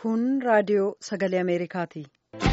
Kun raadiyoo sagalee Ameerikaati.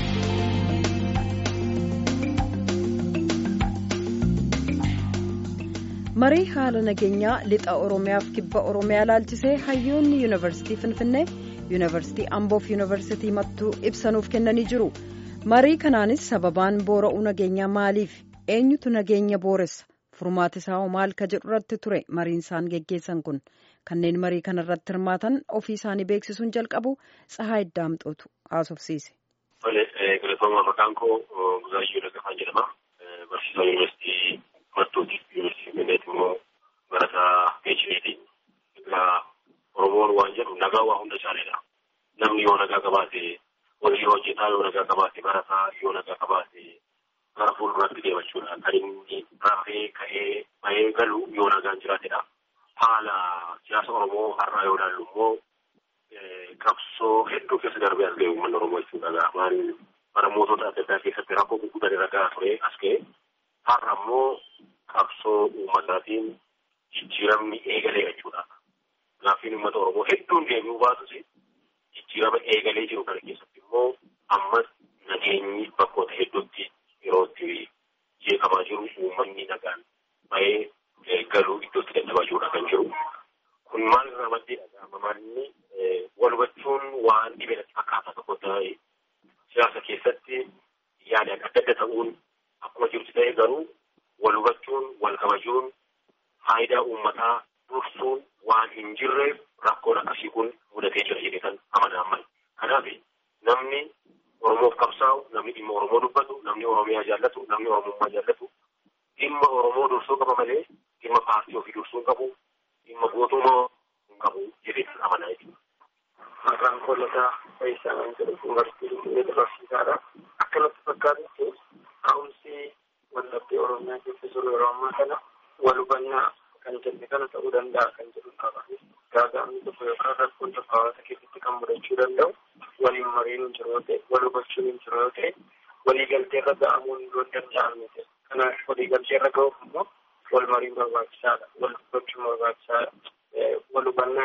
Marii haala nageenyaa lixa Oromiyaaf kibba Oromiyaa laalchisee hayyoonni yuunivarsiitii Finfinnee, yuunivarsiitii Amboof yuunivarsiitii Mattuu ibsanuuf kennanii jiru. Marii kanaanis sababaan boora'uu nageenyaa maaliif? Eenyutu nageenya booressa? Furmaati isaa maal ka jedhu irratti ture mariin isaan geggeessan kun kanneen marii kana irratti hirmaatan ofii isaanii beeksisuun jalqabu Tsahaay Daamxootu haasofsiise. Galatooma maqaan koo Guzaayyoo Dagafaa jedhama. Barsiisaa yuunivarsiitii Mattuuti. Yuunivarsiitii Finfinneeti immoo barataa PhD. Egaa Oromoon waan jedhu nagaa waa hunda caaledha. Namni yoo nagaa qabaate hojii hojjetaa yoo nagaa qabaate barataa yoo nagaa qabaate gara fuulduraatti deemachuudha. Kan inni rafee ka'ee bahee galu yoo nagaan jiraatedha. Haala siyaasa Oromoo har'aa yoo ilaallu immoo qabsoo hedduu keessa darbee as ga'e uummanni Oromoo jechuudha. Maaliin bara mootota adda addaa keessatti rakkoo gurguddaan irra gahaa ture as ga'e. Har'a immoo qabsoo uummataatiin jijjiiramni eegalee jechuudha. Gaaffiin uummata Oromoo hedduun deebi'uu baatus jijjiirama eegalee jiru kana keessatti immoo ammas nageenyi bakkoota hedduutti yeroo itti jeeqamaa jiru uummanni nagaan bahee galuu iddootti dadhabaa jirudha kan jiru. Kun maal irraa maddeedha? Maalini wal hubachuun waan dhibeenatti akkaataa tokko ta'e siyaasa keessatti yaadaan adda adda ta'uun akkuma jirutti ta'e garuu wal hubachuun wal kabajuun faayidaa uummataa dursuun waan hin jirreef rakkoon akkasii kun mudatee jira jedhee kan amanaan Kanaaf namni Oromoof qabsaa'u, namni dhimma Oromoo dubbatu, namni Oromiyaa jaallatu, namni Oromummaa jaallatu dhimma Oromoo dursuu qaba malee dhimma paartii ofii dursuu qabu, dhimma gootummaa hin qabu jedhee kan amanaa jechuudha. Maqaan Koolataa Fayyisaa kan jedhu yuunivarsiitii Finfinneetti barsiisaadha. Akka natti fakkaatutti ka'umsi wallabdee Oromiyaa keessa jiru yeroo ammaa kana wal hubannaa kan jenne kana ta'uu danda'a kan jedhu qaba. Gaaga'amni tokko yookaan rakkoon tokko hawaasa keessatti kan mudachuu danda'u waliin mariin hin jiru yoo ta'e, wal hubachuun hin jiru yoo ta'e, waliigaltee irra ga'amuun yoo danda'amu ta'e. Kanaaf waliigaltee irra ga'uuf immoo wal mariin barbaachisaadha. Wal hubachuun barbaachisaadha. Wal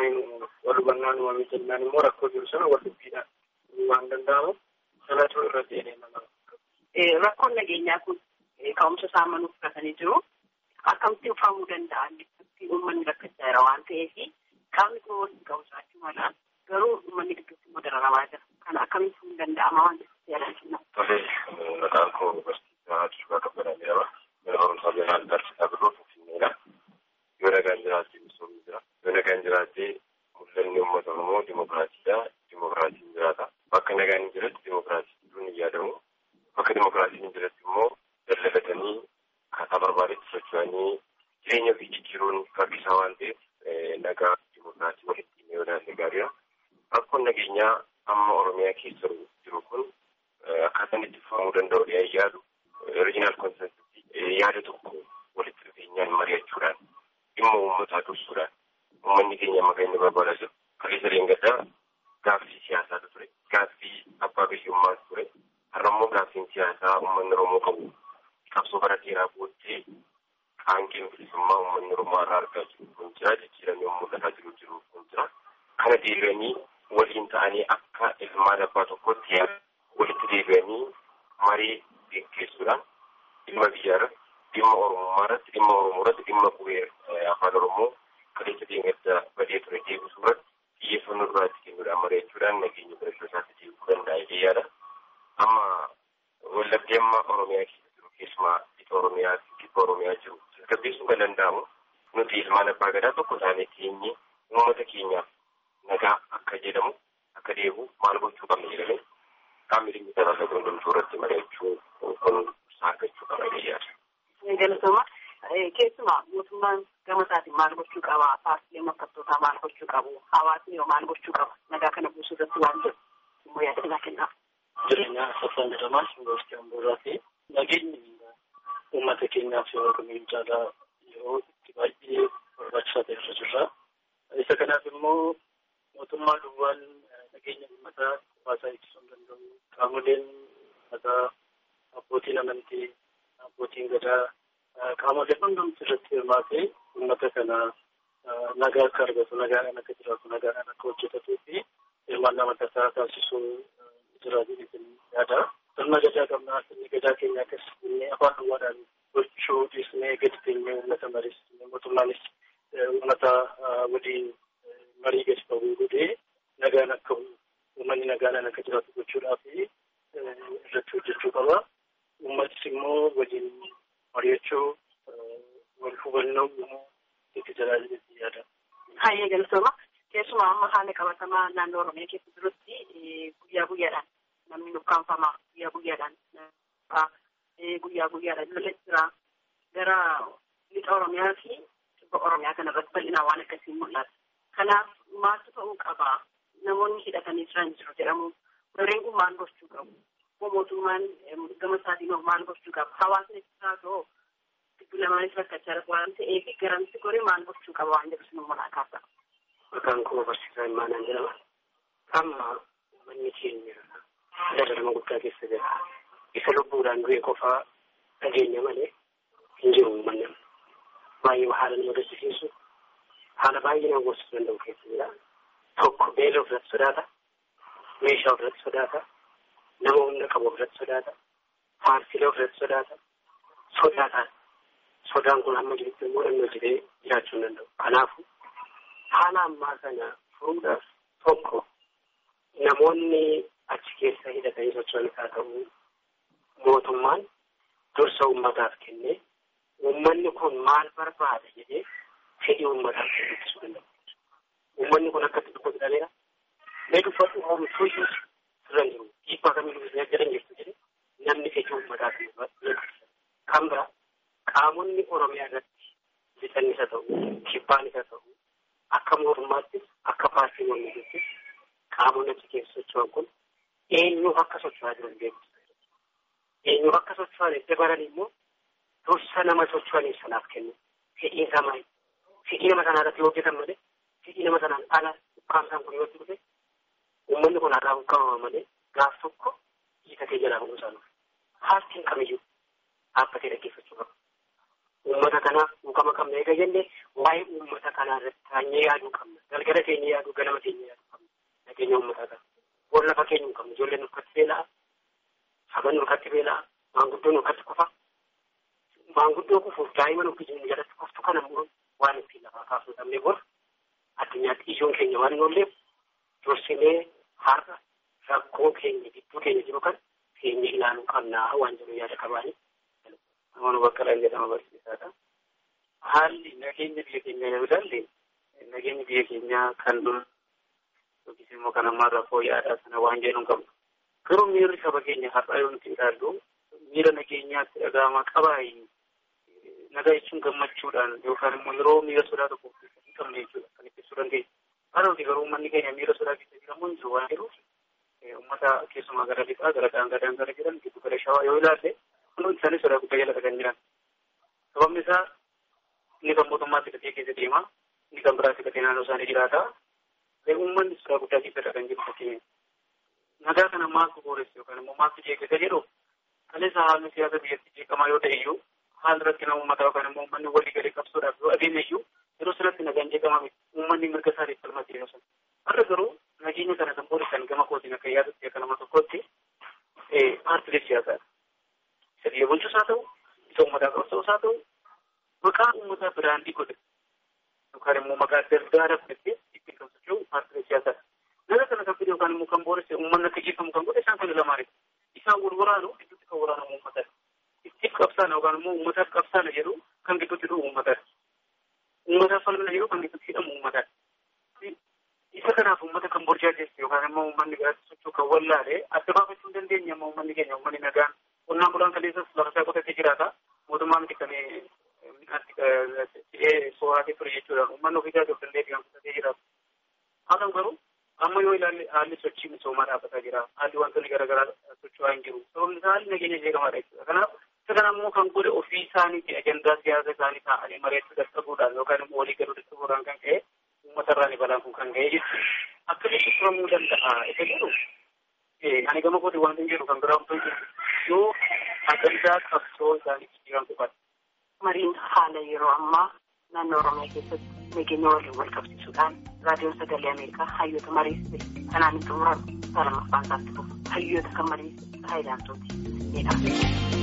hubannaan uumamee jennaan immoo rakkoo jiru sana wal dubbiidhaan waan danda'amu sanatu irra deemee nama. Rakkoon nageenyaa kun ka'umsa isaa manuuf fudhatanii jiru. Akkamitti uffaamuu danda'a? Uummanni rakkachaa jira waan ta'eef qaamni kun waliin ka'umsaachuu mala garuu uummanni gidduutti immoo dararamaa jira. Kana akkamitti fuudhuu danda'ama waan ta'eef yaadachiifna. Tole maqaan koo barsiisaa Tuuba Kabbadaa jedhama. Mana barumsaa Beelaan Barsiisaa Birroo Finfinneedha. Yoo nagaan jiraatee misoomni jira. Yoo nagaan jiraatee mul'anni uummata Oromoo dimokiraatiidha. Dimokiraatiin jiraata. Bakka nagaan hin jiretti dimokiraatiin hin yaadamu. Bakka dimokiraatiin hin jiretti immoo dallalatanii akkaataa barbaadetti socho'anii jireenya ofii jijjiiruun rakkisaa waan ta'eef nagaa dimokiraatii walitti dhimma yoo ilaalle gaariidha. Rakkoon nageenyaa amma Oromiyaa keessa jiru kun akkaataan itti fufamuu danda'u dhiyaa yaadu oriijinaal konsensii yaada tokko walitti dhufeenyaan mari'achuudhaan dhimma uummataa dursuudhaan uummanni keenya amma kan inni barbaadaa jiru kaleessa leengaddaa gaaffii siyaasaatu ture gaaffii abbaa biyyummaatu ture har'a immoo gaaffiin siyaasaa uummanni Oromoo qabu qabsoo bara dheeraa booddee qaangeen bilisummaa uummanni Oromoo irraa argaa jiru kun jira jijjiiramee mul'ataa jiru jiru kun jira kana deebi'anii waliin ta'anii akka ilmaan abbaa tokkotti walitti deebi'anii marii geggeessuudhaan dhimma biyyaa irratti dhimma oromummaa irratti dhimma oromoo irratti dhimma qubee afaan oromoo kaleessa deemadda badee ture deebisuu irratti xiyyeeffannoo duraatti kennuudhaan mari'achuudhaan nageenya barachuu isaatti deebisuu danda'a jedhee yaada. Amma wallabdee amma oromiyaa keessa jiru keessumaa lixa oromiyaa kibba oromiyaa jiru tasgabbeessuu kan danda'amu nuti ilmaan abbaa gadaa tokko taanee teenyee uummata keenyaaf nagaa akka jedhamu akka deebi'u maal gochuu qabna jedhamee qaamni dhimmi tajaajila gondomtuu irratti mari'achuu kun saakachuu qaba jedhee Galatooma keessumaa mootummaan gama isaatiin maal gochuu qaba? Paartileen morkattootaa maal gochuu qabu? Hawaasni yoo maal gochuu qaba? Nagaa kana buusuu irratti waan jiru immoo yaada isaa kennaaf. Jireenya Saffaan jedhamaa Yuunivarsiitii Amboorraa fi nageenyi uummata keenyaaf yeroo kamiyyuu caalaa yeroo itti baay'ee barbaachisaa ta'e irra jirra. Isa kanaaf immoo mootummaa duwwaan nageenya uummataa hawaasaa eegsisuu hin danda'u. Qaamoleen uummataa abbootiin amantii, abbootiin gadaa qaamoleen hundumti irratti hirmaatee uummata kana nagaa akka argatu, nagaan akka jiraatu, nagaan akka hojjetatuu fi hirmaannaa adda addaa taasisuu jira jedhanii yaada. Sirna gadaa qabnaa sirni gadaa keenya akkasii afaan duwwaadhaan gochuu dhiisnee gadi teenyee uummata mariisnee mootummaanis uummata waliin marii gadi bahuu godhee nagaan akka uummanni nagaadhaan akka jiraatu gochuudhaaf irratti hojjechuu qaba. Uummatis immoo waliin mari'achuu wal hubannoo uumuu itti tajaajiletti yaada. Hayyee galatooma. Keessumaa amma haala qabatamaa naannoo Oromiyaa keessa jirutti guyyaa guyyaadhaan namni nukkaanfamaa guyyaa guyyaadhaan guyyaa guyyaadhaan lola jira. Gara lixa Oromiyaa fi kibba Oromiyaa kana irratti bal'inaan waan akkasii mul'ata. Kanaaf maaltu ta'uu qaba? Namoonni hidhatanii jiran jiru jedhamu. Warreen kun maal gochuu qabu? Mootummaan gama isaatiin maal gochuu qaba? Hawaasni isaa ta'oo giddu lamaanis rakkachaa jira waan ta'eef garamsi goree maal gochuu qaba waan jedhu sinuu manaa kaasa. Maqaan koo barsiisaa Imaanaan jedhama. Amma manni keenya dararama guddaa keessa jira. Isa lubbuudhaan du'e qofaa dhageenya malee hin jiru uummanni. Baay'ee haala nama gaddisiisu haala baay'ee nama gorsisuu danda'u keessa jira. Tokko beela ofirratti sodaata. Meeshaa ofirratti sodaata. Nama humna qabu ofirratti sodaata. Paartiilee ofirratti sodaata. Sodaataan. Sodaan kun amma jirutti immoo namni hojjetee jiraachuu hin danda'u. Kanaafuu haala ammaa kana furuudhaaf tokko namoonni achi keessa hidhatanii socho'an isaa ta'uu mootummaan dursa uummataaf kennee uummanni kun maal barbaada jedhee fedhii uummataaf kennuu danda'u. Uummanni kun akkatti tokko jedhameera. Mee dubbatu homtuu iyyuu sirra hin jiru. Dhiibbaa kamiyyuu jedhan jirtu jedhe namni fedhii uummataaf kan biraa qaamonni Oromiyaa irratti lixan isa ta'u kibbaan isa ta'u akka mootummaattis akka paartii mormittis qaamonni achi keessa socho'an kun eenyuuf akka socho'aa jiran beekumsa. Eenyuuf akka socho'an edda baran immoo dursa nama socho'aniif sanaaf kennu. Fedhiin isaa maali? Fedhii nama sanaa irratti hojjetan malee fedhii nama sanaan ala ukkaamsaan kun yoo dhufe uummanni kun har'aa ukkaamama malee gaaf tokko hiitatee jalaa bahuu isaa dhufe. Paartiin kamiyyuu dhaabbatee dhaggeeffachuu qaba. Uummata kanaaf dhuukama qabna eega jenne waa'ee uummata kanaa irratti taanyee yaaduu qabna. Galgala keenya yaaduu ganama keenya yaaduu qabna. Nageenya uummataa kana. Bor lafa keenya hin qabnu. Ijoolleen nurkatti beela'a. Saban nurkatti beela'a. Maanguddoon nurkatti kufa. Maanguddoo kufuuf daa'ima nuti jennu jalatti kuftu kana immoo waan ittiin lafaa kaasuu dhabnee bor addunyaatti ijoon keenya waan hin oolleef dursinee har'a rakkoo keenya gidduu keenya jiru kan keenya ilaaluu qabnaa waan jedhu yaada qabaani. Namoonni bakka dhaan jedhama barsiisaadha. Haalli nageenya biyya keenyaa yoo ilaalle nageenya biyya keenyaa kan dur yookiis immoo kan ammaa rakkoo yaadaa sana waan jedhu hin qabnu. Garuu miirri saba keenya har'aa yoo nuti ilaallu miira nageenyaatti dhaga'amaa qabaayi. Nagaa jechuun gammachuudhaan yookaan immoo yeroo miira sodaa tokko hin qabne jechuudha kan ibsuu dandeenya. Haa ta'uti garuu uummanni keenya miira sodaa keessa jiramu hin jiru waan jedhuuf uummata keessumaa gara lixaa gara daangaa daangaa jiran giddu gara shawaa yoo ilaalle hundi isaanii sodaa guddaa jala kan jiran. Sababni isaa inni kan mootummaatti gatee keessa deema inni kan biraatti gatee naannoo isaanii jiraata. Uummanni sodaa guddaa keessa kan jiru fakkeenya. Nagaa kana maaltu booresse yookaan immoo maaltu jeeqisa jedhu kaleessa haalli siyaasa biyyatti jeeqamaa yoo ta'e iyyuu haal irratti nama uummataa yookaan immoo uummanni walii galee qabsoodhaaf yoo adeeme iyyuu yeroo sanatti nagaan jeeqamaa miti uummanni mirga isaatiif falmaa jireenya sana. Har'a garuu nageenya kana kan boorisan gama kootiin akka yaadutti akka nama tokkotti paartilee siyaasaadha. Isa biyya bulchus haa ta'u, isa uummataa qabsoos haa ta'u, maqaa uummataa biraandii godhe yookaan immoo maqaa dardaara fudhatee ittiin kan socho'u paartilee siyaasaadha. Nama kana kan fide yookaan immoo kan booresse uummanni akka jeeqamu kan godhe isaan kana lamaanidha. Isaan wal waraanu gidduutti kan waraanamu uummatadha. Ittiif qabsaana yookaan immoo uummataaf qabsaana jedhu kan gidduutti dhufu uummatadha. Uummataaf falmina jedhu kan gidduutti hidhamu uummatadha. Isa kanaaf uummata kan burjaajessu yookaan immoo uummanni biraatti socho'u kan wallaale adda baafachuu hin dandeenye amma uummanni keenya uummanni nagaan qonnaan bulaan kaleessas lafa isaa qotatee jiraata. Mootummaa miti kan midhaan sooratee ture jechuudha. Uummanni ofii isaa danda'ee kan qotatee jiraatu. Haa ta'u garuu amma yoo ilaalle haalli sochii misoomaa dhaabbataa jira. Haalli wantoonni garaagaraa socho'aa hin jiru. Sababni isaa haalli nageenya jeeqamaadha jechuudha. Kanaaf isa kana immoo kan godhe ofii isaaniiti ajandaa siyaasa isaanii taa'anii mari'achuu dadhabuudhaan yookaan immoo walii galuu dadhabuudhaan kan ka'e uummatarraa ni balaan kun kan ga'e jechuudha. Akkamitti turamuu danda'a isa jedhu ani gama kooti wanti hin jedhu kan biraa otoo jiru yoo ajandaa qabsoo isaanii jijjiiran qofadha. Mariin haala yeroo ammaa naannoo Oromiyaa keessatti nageenya waliin wal qabsiisuudhaan raadiyoon sagalee Ameerikaa hayyoota mariisise kanaan hin xumuramu. Isaa lammaffaan isaatti hayyoota kan mariisise Haayilaantooti.